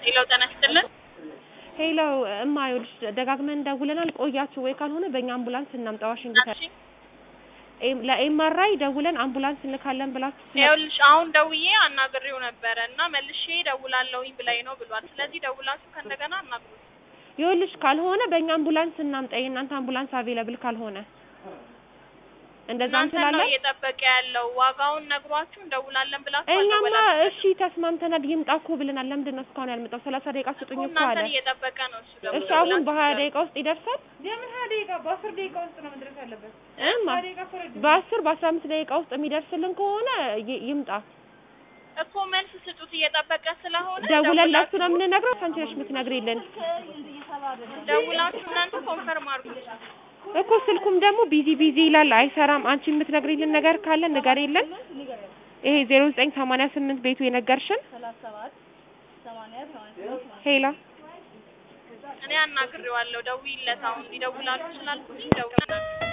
ሄሎ ጤና ይስጥልን። ሄሎ እማ ይኸውልሽ ደጋግመን ደውለናል ቆያችሁ ወይ ካልሆነ በእኛ አምቡላንስ እናምጣ ዋሽንግተን እሺ ኤም- ለኤምአርአይ ደውለን አምቡላንስ እንልካለን ብላችሁ ስለ- ይኸውልሽ አሁን ደውዬ አናግሬው ነበረ እና መልሼ ደውላለሁኝ ብላኝ ነው ብሏል። ስለዚህ ደውላችሁ ከእንደገና አናግሩት። ይኸውልሽ ካልሆነ በእኛ አምቡላንስ እናምጣ የእናንተ አምቡላንስ አቬለብል ካልሆነ እንደዛ እናንተ ነው እንችላለን እየጠበቀ ያለው ዋጋውን ነግሯችሁ እንደውላለን ብላችሁ እኛማ አልደወላችሁም። እሺ ተስማምተናል ይምጣ እኮ ብለናል ለምንድን ነው እስካሁን ያልመጣው ሰላሳ ደቂቃ ስጡኝ እኮ እኮ አለ እናንተን እየጠበቀ ነው እሱ ደግሞ እሺ አሁን በሀያ ደቂቃ ውስጥ ይደርሳል የምን ሀያ ደቂቃ በአስር ደቂቃ ውስጥ ነው መድረስ ያለበት። እማ ሀያ ደቂቃ እኮ ረጅም ነው። በአስር በአስራ አምስት ደቂቃ ውስጥ የሚደርስልን ከሆነ ይ- ይምጣ እኮ መልስ ስጡት እየጠበቀ ስለሆነ ደውለን ለሱ ነው የምንነግረው አንቺ ነሽ የምትነግሪልን ደውላችሁ እናንተ ኮንፈርም አድርጉት። እኮ ስልኩም ደግሞ ቢዚ ቢዚ ይላል አይሰራም አንቺ የምትነግሪልን ነገር ካለ ንገሪልን ይሄ ዜሮ ዘጠኝ ሰማንያ ስምንት ቤቱ የነገርሽን ሄላ እኔ አናግሬዋለሁ። ደውይለት አሁን ይደውላሉ ስላልኩኝ ደውለናል።